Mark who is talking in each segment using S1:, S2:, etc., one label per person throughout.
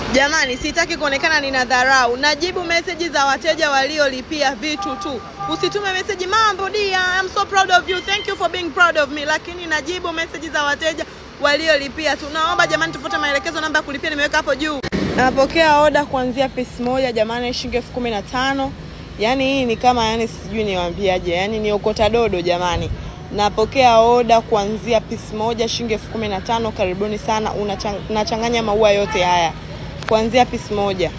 S1: Jamani, sitaki kuonekana nina dharau. Najibu meseji za wateja waliolipia vitu tu. Usitume meseji mambo dia, I'm so proud of you. Thank you for being proud of me. Lakini najibu meseji za wateja waliolipia tu. Naomba jamani, tufuate maelekezo. Namba ya kulipia nimeweka hapo juu. Napokea oda kuanzia pesi moja jamani, shilingi elfu kumi na tano. Yaani hii ni kama yani, sijui niwaambiaje, yaani ni okota dodo jamani. Napokea oda kuanzia pisi moja shilingi elfu kumi na tano. Karibuni sana. Unachang- Nachanganya maua yote haya kuanzia pisi moja.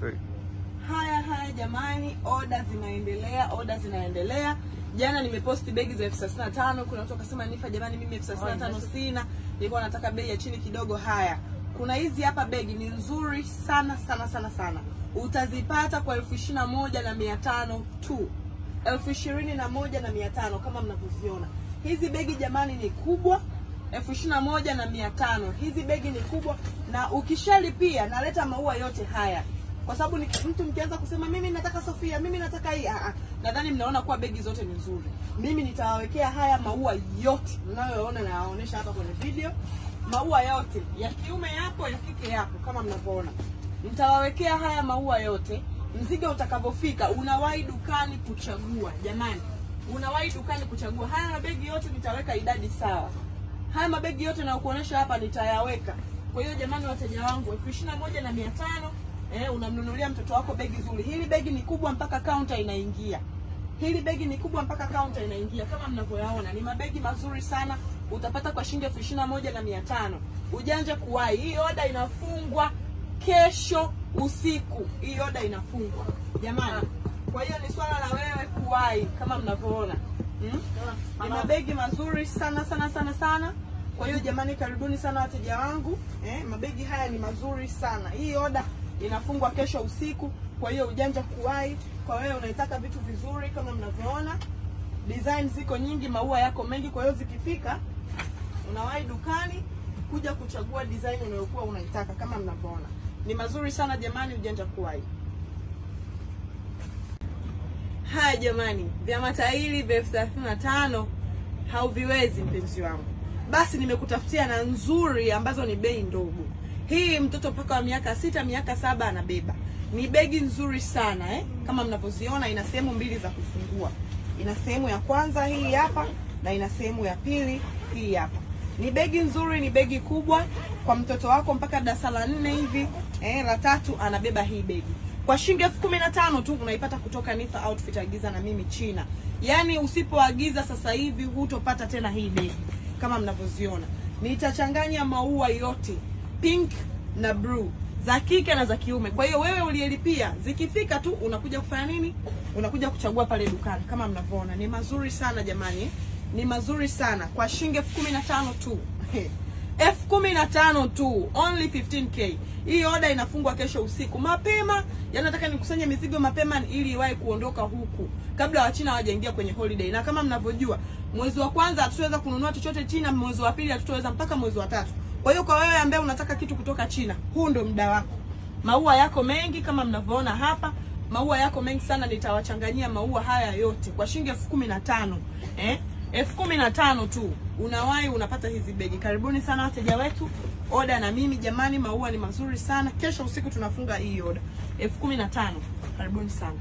S1: Haya haya jamani, oda zinaendelea, oda zinaendelea. Jana nimeposti begi za elfu thelathini na tano. Kuna watu wakasema Nifa, jamani, mimi elfu thelathini na tano sina, nilikuwa nataka bei ya chini kidogo. Haya, kuna hizi hapa begi ni nzuri sana sana sana sana, utazipata kwa elfu ishirini na moja na mia tano tu, elfu ishirini na moja na mia tano kama mnavyoziona. Hizi begi jamani ni kubwa elfu ishirini na moja na mia tano. Hizi begi ni kubwa, na ukishalipia naleta maua yote haya kwa sababu ni mtu mkianza kusema mimi nataka Sofia, mimi nataka hii, ah, ah, nadhani mnaona kuwa begi zote ni nzuri. Mimi nitawawekea haya maua yote mnayoona na nawaonyesha hapa kwenye video, maua yote ya kiume yapo, ya kike yapo, kama mnavyoona. Nitawawekea haya maua yote, mzigo utakavyofika, unawahi dukani kuchagua. Jamani, unawahi dukani kuchagua. Haya mabegi yote nitaweka idadi sawa haya mabegi yote nakuonyesha hapa nitayaweka. Kwa hiyo jamani, wateja wangu, elfu ishirini na moja na mia tano eh, unamnunulia mtoto wako begi zuri. Hili begi ni kubwa mpaka kaunta inaingia. Hili begi ni kubwa mpaka kaunta inaingia, kama mnavyoyaona, ni mabegi mazuri sana. Utapata kwa shilingi elfu ishirini na moja na mia tano. Ujanja kuwahi, hii oda inafungwa kesho usiku. Hii oda inafungwa jamani. Kwa hiyo ni swala la wewe kuwahi, kama mnavyoona hmm? Ni mabegi mazuri sana sana sana sana. Kwa hiyo jamani, karibuni sana wateja wangu eh, mabegi haya ni mazuri sana. Hii oda inafungwa kesho usiku, kwa hiyo ujanja kuwahi. Kwa wewe unaitaka vitu vizuri, kama mnavyoona, design ziko nyingi, maua yako mengi. Kwa hiyo zikifika, unawahi dukani kuja kuchagua design unayokuwa unaitaka, kama mnavyoona, ni mazuri sana jamani, ujanja kuwahi. Haya jamani, vya matairi vya elfu thelathini na tano hauviwezi mpenzi wangu. Basi nimekutafutia na nzuri ambazo ni bei ndogo. Hii mtoto mpaka wa miaka sita miaka saba anabeba. Ni begi nzuri sana eh? Kama mnavyoziona, ina sehemu mbili za kufungua. Ina sehemu ya kwanza hii hapa na ina sehemu ya pili hii hapa. Ni begi nzuri, ni begi kubwa kwa mtoto wako mpaka darasa la nne hivi eh, la tatu anabeba hii begi kwa shilingi elfu kumi na tano tu unaipata kutoka Nifa Outfit. Agiza na mimi China. Yaani usipoagiza sasa hivi hutopata tena hii begi kama mnavyoziona. Nitachanganya maua yote pink na blue za kike na za kiume. Kwa hiyo wewe uliyelipia, zikifika tu unakuja kufanya nini? Unakuja kuchagua pale dukani kama mnavyoona. Ni mazuri sana jamani, ni mazuri sana kwa shilingi elfu kumi na tano tu elfu kumi na tano tu, only 15k. Hii oda inafungwa kesho usiku mapema. Yaani nataka nikusanye mizigo mapema ili iwahi kuondoka huku kabla Wachina hawajaingia kwenye holiday, na kama mnavyojua mwezi wa kwanza hatutaweza kununua chochote China, mwezi wa pili hatutaweza mpaka mwezi wa tatu. Kwa hiyo kwa wewe ambaye unataka kitu kutoka China, huu ndo muda wako. Maua yako mengi kama mnavyoona hapa, maua yako mengi sana. Nitawachanganyia maua haya yote kwa shilingi elfu kumi na tano eh? elfu kumi na tano tu unawahi unapata hizi begi. Karibuni sana wateja wetu, oda na mimi jamani, maua ni mazuri sana. Kesho usiku tunafunga hii oda elfu kumi na tano. Karibuni sana.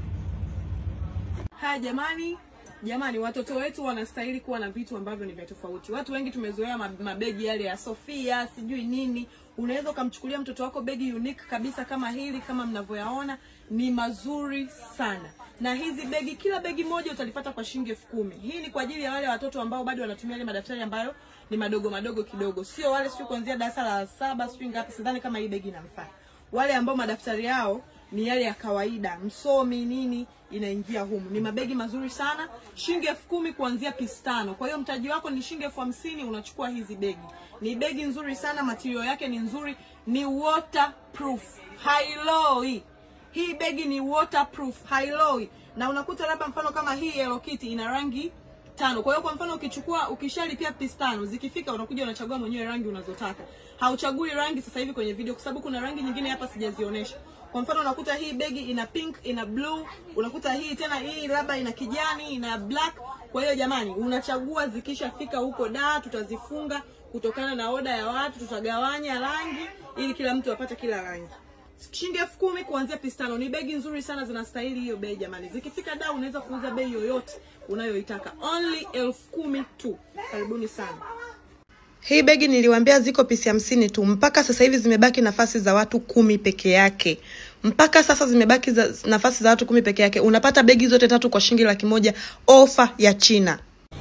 S1: Haya jamani, jamani, watoto wetu wanastahili kuwa na vitu ambavyo ni vya tofauti. Watu wengi tumezoea mabegi yale ya Sofia sijui nini. Unaweza ukamchukulia mtoto wako begi unique kabisa kama hili, kama mnavyoyaona, ni mazuri sana na hizi begi, kila begi moja utalipata kwa shilingi elfu kumi. Hii ni kwa ajili ya wale watoto ambao bado wanatumia ile madaftari ambayo ni madogo madogo kidogo, sio wale sio kuanzia darasa la saba sio ngapi. Sidhani kama hii begi inamfaa wale ambao madaftari yao ni yale ya kawaida, msomi nini, inaingia humu. Ni mabegi mazuri sana, shilingi elfu kumi kuanzia pisi tano. Kwa hiyo mtaji wako ni shilingi elfu hamsini unachukua hizi begi. Ni begi nzuri sana, material yake ni nzuri, ni waterproof, hailoi hii begi ni waterproof, hailoi. Na unakuta labda mfano kama hii Hello Kitty ina rangi tano. Kwa hiyo kwa mfano ukichukua ukishalipia pisi tano, zikifika unakuja unachagua mwenyewe rangi unazotaka. Hauchagui rangi sasa hivi kwenye video kwa sababu kuna rangi nyingine hapa sijazionyesha. Kwa mfano unakuta hii begi ina pink, ina blue, unakuta hii tena hii labda ina kijani, ina black. Kwa hiyo jamani, unachagua zikishafika huko da, tutazifunga kutokana na oda ya watu, tutagawanya rangi ili kila mtu apate kila rangi. shilingi elfu kumi kuanzia pisi tano. Ni begi nzuri sana, zinastahili hiyo bei jamani. Zikifika da, unaweza kuuza bei yoyote unayoitaka, only elfu kumi tu. Karibuni sana. Hii begi niliwaambia ziko pisi hamsini tu. Mpaka sasa hivi zimebaki nafasi za watu kumi peke yake. Mpaka sasa zimebaki za, nafasi za watu kumi peke yake. Unapata begi zote tatu kwa shilingi laki moja, ofa ya China.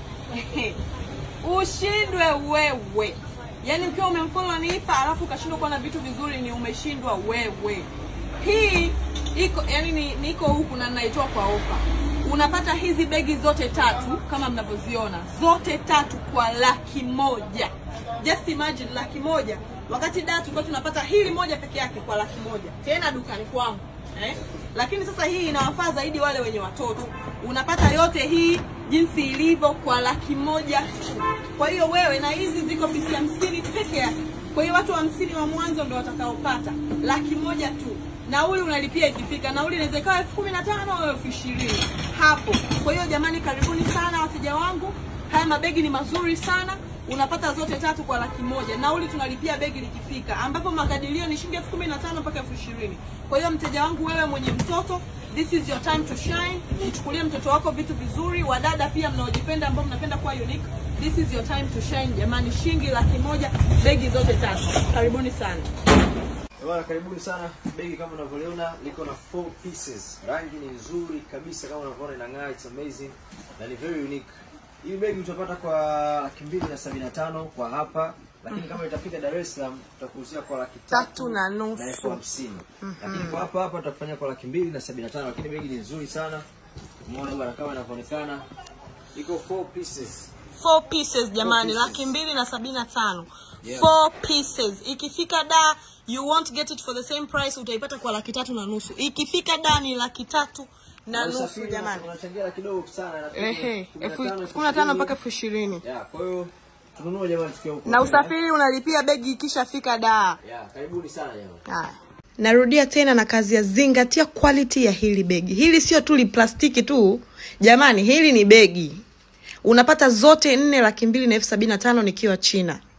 S1: Ushindwe wewe. Yaani ukiwa umemfollow Nifa alafu ukashindwa kuwa na vitu vizuri, ni umeshindwa wewe. Hii iko yani ni, niko huku na naitoa kwa ofa. Unapata hizi begi zote tatu kama mnavyoziona, zote tatu kwa laki moja. Just imagine laki moja, wakati da tulikuwa tunapata hili moja peke yake kwa laki moja, tena dukani kwangu eh? Lakini sasa hii inawafaa zaidi wale wenye watoto. Unapata yote hii jinsi ilivyo kwa laki moja tu. Kwa hiyo wewe, na hizi ziko pisi hamsini peke yake. Kwa hiyo watu hamsini wa mwanzo ndio watakaopata laki moja tu. Nauli unalipia ikifika, nauli inaweza ikawa elfu kumi na tano au elfu ishirini hapo. Kwa hiyo jamani, karibuni sana wateja wangu, haya mabegi ni mazuri sana unapata zote tatu kwa laki moja. Nauli tunalipia begi likifika, ambapo makadirio ni shilingi elfu kumi na tano mpaka elfu ishirini. Kwa hiyo mteja wangu, wewe mwenye mtoto, this is your time to shine. Mchukulie mtoto wako vitu vizuri. Wadada pia mnaojipenda, ambao mnapenda kuwa unique, this is your time to shine jamani. Shilingi laki moja, begi zote tatu. Karibuni sana.
S2: Bwana, karibuni sana. Begi kama unavyoliona liko na four pieces. Rangi ni nzuri kabisa kama unavyoona inang'aa, it's amazing na ni very unique. Hii begi utapata kwa laki mbili na sabini na tano kwa hapa, lakini kama itafika Dar es Salaam tutakuuzia kwa laki
S1: Tatu na nusu.
S2: na elfu hamsini. Lakini kwa hapa hapa tutakufanyia kwa laki mbili na sabini na tano, lakini begi ni nzuri sana. Umeona bwana, kama inavyoonekana iko four pieces.
S1: Four pieces jamani,
S2: Four pieces.
S1: laki mbili na sabini na tano.
S2: Yeah.
S1: Four pieces. Ikifika da you won't get it for the same price, utaipata kwa laki tatu na nusu. Ikifika da ni laki tatu na nusu
S2: usafiri
S1: jamani.
S2: unachangia kidogo sana, nafikiri
S1: Ehe,
S2: kumi na
S1: elfu
S2: tano, elfu
S1: kumi na tano
S2: ishirini.
S1: mpaka elfu ishirini
S2: Yeah, kwa hiyo tununue jamani tukiwa huko.
S1: na usafiri unalipia begi ikishafika da.
S2: Yeah, karibuni sana jamani.
S1: Haya. Narudia tena na kazi ya zingatia quality ya hili begi. Hili sio tu li plastiki tu jamani, hili ni begi. Unapata zote nne laki mbili na elfu sabini na tano nikiwa China.